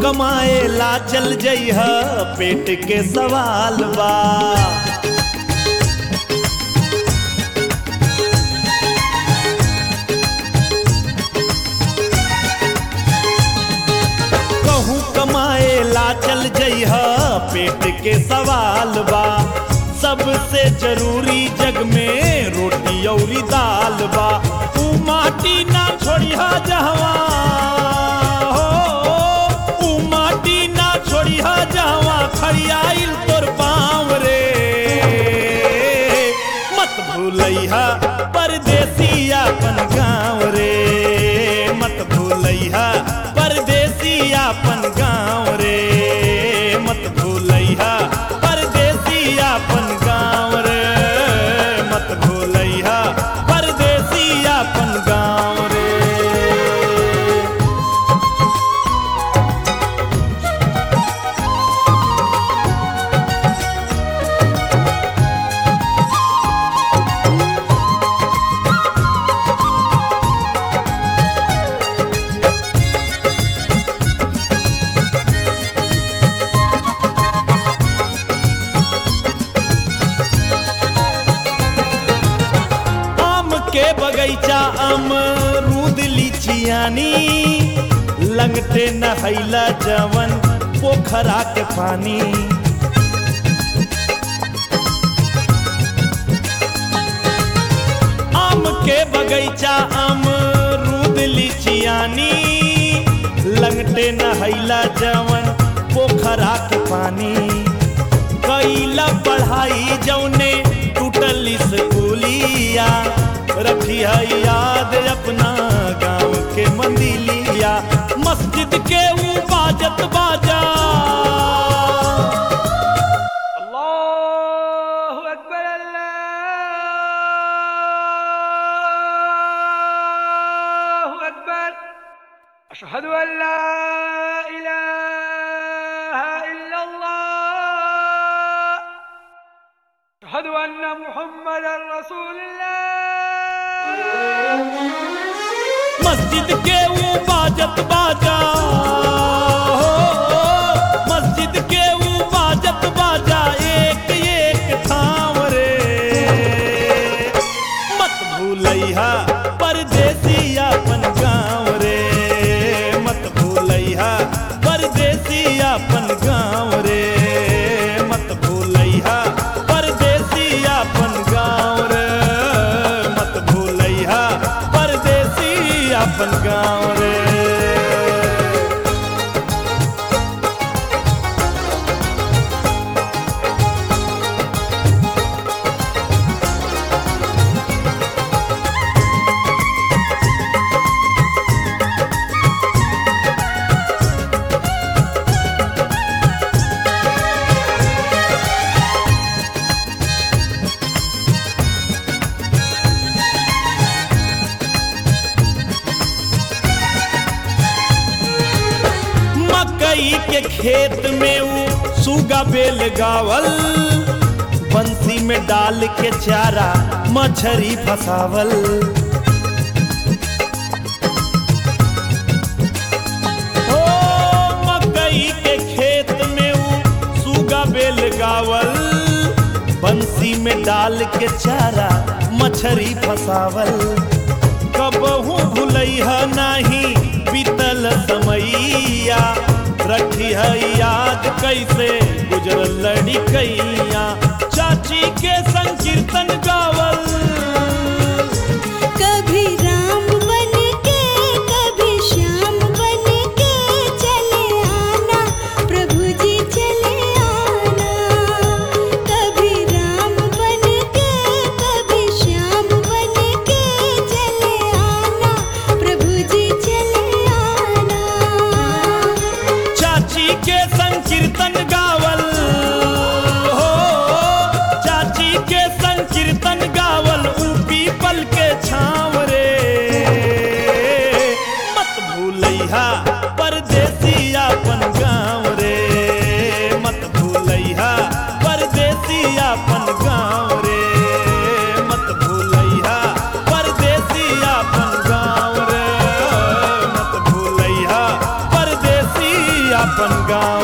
कमाए ला चल जइह पेट के सवाल बा कहूँ कमाए ला चल जइह पेट के सवाल बा सबसे जरूरी जग में रोटी औरी दाल बा तू माटी ना छोड़िह जहवा हो ऊ माटी ना छोड़िह जहवा खड़ियाइल तोर पाँव रे मत भूलैहा परदेसी अपन गाँव रे मत भूलैहा परदेसी अपन गाँव रे मत भूलैहा परदेसी अपन गाँव रे मत भूलैहा परदेसी अपन गाँव रे आम के बगैचा अमरूद लीचियानी लंगटे नहैला जवन पोखरा के पानी आम के बगैचा अमरूद लीचियानी लंगटे नहैला जवन पोखरा के पानी कैला पढ़ाई जौने टूटल स्कूलिया रखी है याद अपना गांव के मंदिलिया मस्जिद के ऊ बाजत बाजा الله أكبر الله أكبر أشهد أن لا إله إلا الله أشهد أن محمدا رسول الله मस्जिद के ऊ बाजत बाजा हो, मस्जिद के ऊ बाजत बाजा एक एक थाम रे मत भूलैहा परदेसी अपन गाँव रे मत भूलैहा परदेसी अपन गाँव रे मत भूलैहा परदेसी अपन गाँव रे मत भूलैहा परदेसी अपन गाँव रे मकई के खेत में ऊ सुगा बेल गावल बंसी में डाल के चारा मछरी फसावल ओ मकई के खेत में ऊ सुगा बेल गावल बंसी में डाल के चारा मछरी फसावल कबहू भूलैह नाही बीतल समैया रखी है याद कैसे गुजरल लड़िकैया चाची के संकीर्तन गावल कभी राम बन के कभी श्याम बन के चले आना प्रभु जी चले आना कभी राम बन के कभी श्याम बन के चले आना प्रभु जी चले आना चाची के संकीर्तन गावल हो चाची के संकीर्तन गावल ऊ अपन गाँव